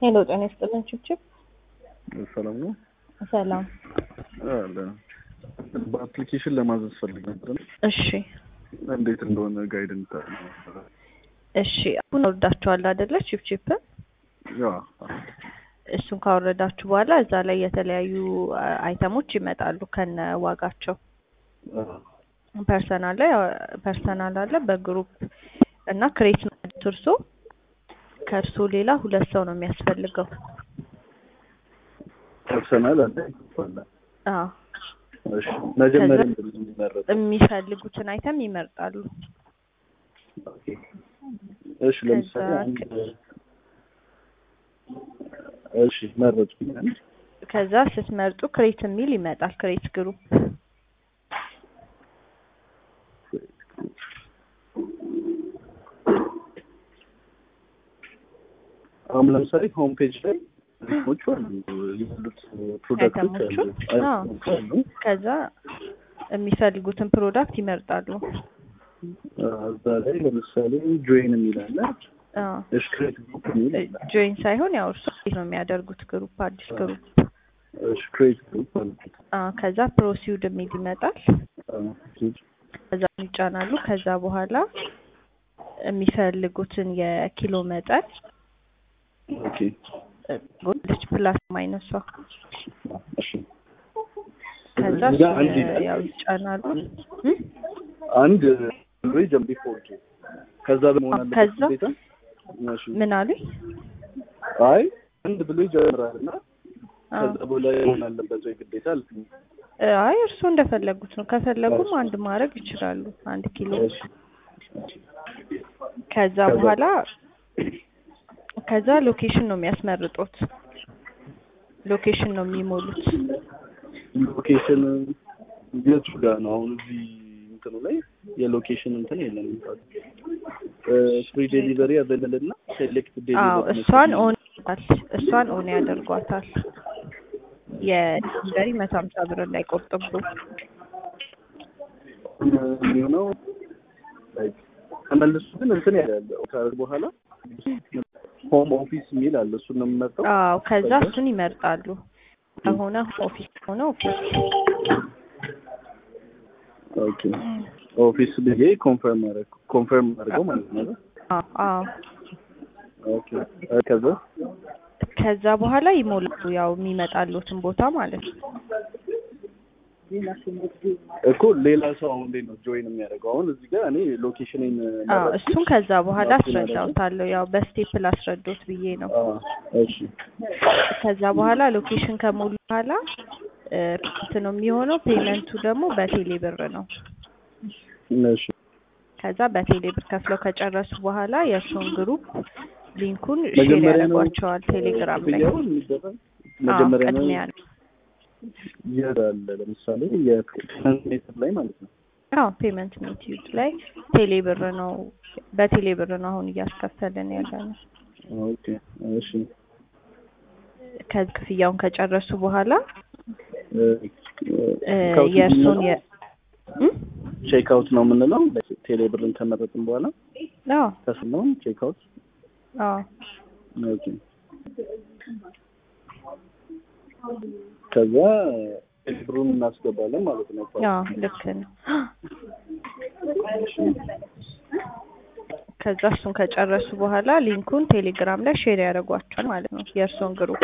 ሄሎ ጤና ይስጥልን ችብችብ ሰላም ነው ሰላም አለ በአፕሊኬሽን ለማዘዝ ፈልግ ነበር እሺ እንዴት እንደሆነ ጋይድ እንታ እሺ አሁን ወርዳችኋል አይደለ ቺፕቺፕ ያ እሱን ካወረዳችሁ በኋላ እዛ ላይ የተለያዩ አ- አይተሞች ይመጣሉ ከነ ዋጋቸው ፐርሰናል ላይ ፐርሰናል አለ በግሩፕ እና ክሬት ማለት እርሶ ከእርሶ ሌላ ሁለት ሰው ነው የሚያስፈልገው ፐርሰናል አለ አለ አዎ እሺ መጀመሪያ ከዛ- ምንድን ነው የሚመረጠው የሚፈልጉትን አይተም ይመርጣሉ ኦኬ እሺ ለምሳሌ ከዛ አንድ እሺ መረጥኩኝ አንድ ከዛ ስትመርጡ ክሬት የሚል ይመጣል ክሬት ግሩፕ አሁን ለምሳሌ ሆም ፔጅ ላይ ሞቹ አሉ ያሉት ፕሮዳክቶች አሉ አይተሞቹ? አዎ። አይተሞች አሉ ከዛ የሚፈልጉትን ፕሮዳክት ይመርጣሉ እዛ ላይ ለምሳሌ ጆይን የሚል አለ አዎ እሺ ክሬት ግሩፕ የሚል አለ ጆይን ሳይሆን ያው እርሱ ነው የሚያደርጉት ግሩፕ አዲስ ግሩፕ እሺ ክሬት ግሩፕ አለ አዎ ከዛ ፕሮሲውድ የሚል ይመጣል ከዛ ይጫናሉ ከዛ በኋላ የሚፈልጉትን የኪሎ መጠን ኦኬ ጎልች ፕላስ ማይነሷ እሺ ከዛ እዚህ ጋር አንድ እሱን ይላል። ያው ይጫናሉ እም? አንድ ወይ ጀምቢ ፎርቱ ከዛ በመሆን አለበት ከዛ? ግዴታ እሺ ምን አሉኝ አይ አንድ ብሎ ይጀምራል እና አዎ ከዛ በኋላ መሆን አለበት ወይ ግዴታ አልኩኝ አይ እርስዎ እንደፈለጉት ነው ከፈለጉም አንድ ማድረግ ይችላሉ አንድ ኪሎ እሺ ከዛ ከዛ- በኋላ ከዛ ሎኬሽን ነው የሚያስመርጡት ሎኬሽን ነው የሚሞሉት ሎኬሽን የቱ ጋር ነው አሁን እዚህ እንትኑ ላይ የሎኬሽን እንትን የለም ፍሪ ዴሊቨሪ አቬለብል እና ሴሌክት አዎ ዴሊቨሪ እሷን ኦን ያደርጓታል እሷን ኦን ያደርጓታል የዴሊቨሪ መቶ ሀምሳ ብር እንዳይቆርጥቡ የሚሆነው like ተመልሶ ግን እንትን ያለ ካደረግ በኋላ ሆም ኦፊስ የሚል አለ እሱን ነው የምመርጠው አዎ ከዛ እሱን ይመርጣሉ ከሆነ ኦፊስ ከሆነ ኦፊስ ኦኬ ኦፊስ ብዬ ኮንፈርም አደረግ ኮንፈርም አድርገው ማለት ነው አይደል? አዎ አዎ ኦኬ ከዛ ከዛ በኋላ ይሞላሉ ያው የሚመጣሉትን ቦታ ማለት ነው እኮ ሌላ ሰው አሁን እንዴት ነው ጆይን የሚያደርገው አሁን እዚህ ጋር እኔ ሎኬሽኔን አዎ እሱን ከዛ በኋላ አስረዳውታለሁ ያው በስቴፕ ላስረዶት ብዬ ነው እሺ ከዛ በኋላ ሎኬሽን ከሞሉ በኋላ እ፣ እንትን ነው የሚሆነው ፔመንቱ ደግሞ በቴሌ ብር ነው እሺ ከዛ በቴሌ ብር ከፍለው ከጨረሱ በኋላ የእርሱን ግሩፕ ሊንኩን ሼር መጀመሪያ ነው ያደርጓቸዋል ቴሌግራም ላይ ክፍያውን የሚደረግ አዎ መጀመሪያ ነው ቅድሚያ ነው የት አለ ለምሳሌ የፔመንት ሜትር ላይ ማለት ነው አዎ ፔመንት ሜትድ ላይ ቴሌ ብር ነው በቴሌ ብር ነው አሁን እያስከፈልን ያለ ነው ኦኬ እሺ ከዚ ክፍያውን ከጨረሱ በኋላ እ፣ እ፣ ካውንት የእርሱን የ እም? ቼክ አውት ነው የምንለው ቴሌ ብርን ከመረጥን በኋላ አዎ ከስነውን ቼክ አውት አዎ ኦኬ ከዛ ቴሌ ብሩን እናስገባለን ማለት ነው አዎ ልክ ነው ከዛ እሱን ከጨረሱ በኋላ ሊንኩን ቴሌግራም ላይ ሼር ያደርጓቸዋል ማለት ነው የእርሶን ግሩፕ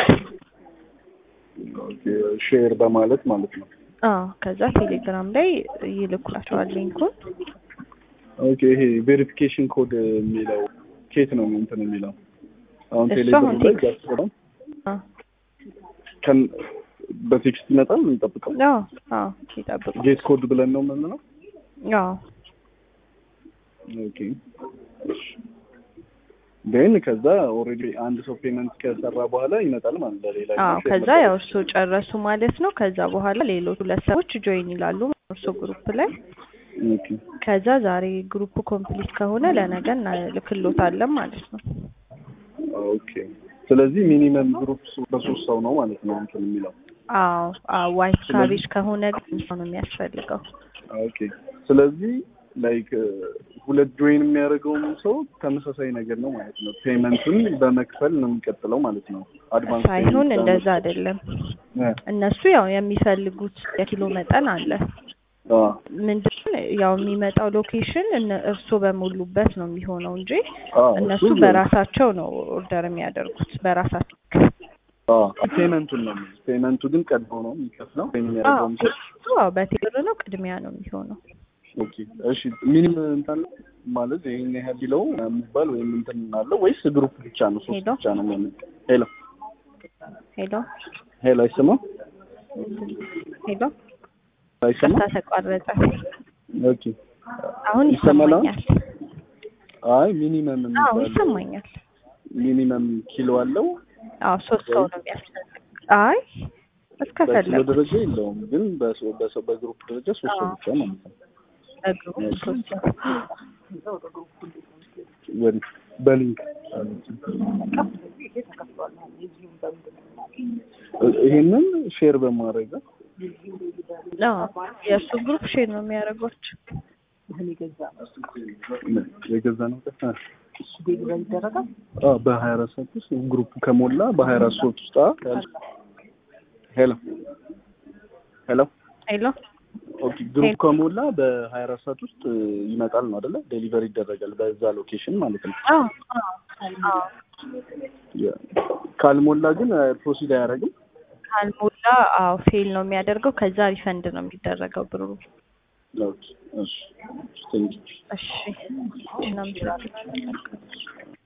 ኦኬ ሼር በማለት ማለት ነው አዎ ከዛ ቴሌግራም ላይ ይልኩላቸዋል ሊንኩን ኦኬ ይሄ ቬሪፊኬሽን ኮድ የሚለው ኬት ነው እንትን የሚለው አሁን እሱ ቴሌ አሁን ብር ላይ ቴክስት- ያስገባል አዎ ከን በቴክስት ይመጣል እንጠብቀው አዎ አዎ ይጠብቁ ጌት ኮድ ብለን ነው የምንለው አዎ ኦኬ ግን ከዛ ኦልሬዲ አንድ ሰው ፔመንት ከሰራ በኋላ ይመጣል ማለት ለሌላ አዎ ከዛ ያው እርሶ ጨረሱ ማለት ነው ከዛ በኋላ ሌሎች ሁለት ሰዎች ጆይን ይላሉ እርሶ ግሩፕ ላይ ኦኬ ከዛ ዛሬ ግሩፕ ኮምፕሊት ከሆነ ለነገ እናልክሎታለን ማለት ነው ኦኬ ስለዚህ ሚኒመም ግሩፕ በሶስት ሰው ነው ማለት ነው እንትን የሚለው አዎ አዎ ዋይት ካቤጅ ከሆነ ግን ሰው ነው የሚያስፈልገው ኦኬ ስለዚህ ላይክ ሁለት ጆይን የሚያደርገውም ሰው ተመሳሳይ ነገር ነው ማለት ነው። ፔመንቱን በመክፈል ነው የሚቀጥለው ማለት ነው። አድቫንስ ሳይሆን እንደዛ አይደለም። እነሱ ያው የሚፈልጉት የኪሎ መጠን አለ። ምንድን ያው የሚመጣው ሎኬሽን እርስዎ በሞሉበት ነው የሚሆነው እንጂ እነሱ በራሳቸው ነው ኦርደር የሚያደርጉት በራሳቸው ፔመንቱን ነው ፔመንቱ ግን ቀድሞ ነው የሚከፍለው የሚያደርገውም ሰው አዎ በቴሌብር ነው ቅድሚያ ነው የሚሆነው ኦኬ እሺ ሚኒም እንትን ማለት ይሄን ያህል ቢለው የሚባል ወይም እንትን አለው ወይስ ግሩፕ ብቻ ነው ሶስት ሄሎ? ብቻ ነው ማለት ሄሎ ሄሎ ሄሎ አይሰማም ሄሎ አይሰማም ቀጥታ ተቋረጠ ኦኬ አሁን ይሰማል አሁን? ይሰማኛል አይ ሚኒመም አዎ የሚባል ይሰማኛል ሚኒመም ኪሎ አለው አዎ ሶስት ሰው ነው የሚያስፈልግ አይ በኪሎ እስከፈለጉ ደረጃ የለውም ግን በሰው በሰው በግሩፕ ደረጃ ሶስት ሰው አዎ። ብቻ ማለት ነው በግሩፕ ሶስት ሰው ወዲህ በሊንክ ይሄንን ሼር በማድረግ አዎ የእሱ ግሩፕ ሼር ነው የሚያደርጓቸው የገዛ ነው አ በሀያ አራት ሰዓት ውስጥ ግሩፕ ከሞላ በሀያ አራት ሰዓት ውስጥ አ ሄሎ ሄሎ ሄሎ ኦኬ ግሩፕ ከሞላ በሀያ አራት ሰዓት ውስጥ ይመጣል ነው አይደለ? ዴሊቨሪ ይደረጋል በዛ ሎኬሽን ማለት ነው። አዎ አዎ ያ- ካልሞላ ግን ፕሮሲድ አያደርግም። ካልሞላ አዎ ፌል ነው የሚያደርገው ከዛ ሪፈንድ ነው የሚደረገው ብሩ ኦኬ እሺ ቴንክ ዩ እሺ እናመሰግናለን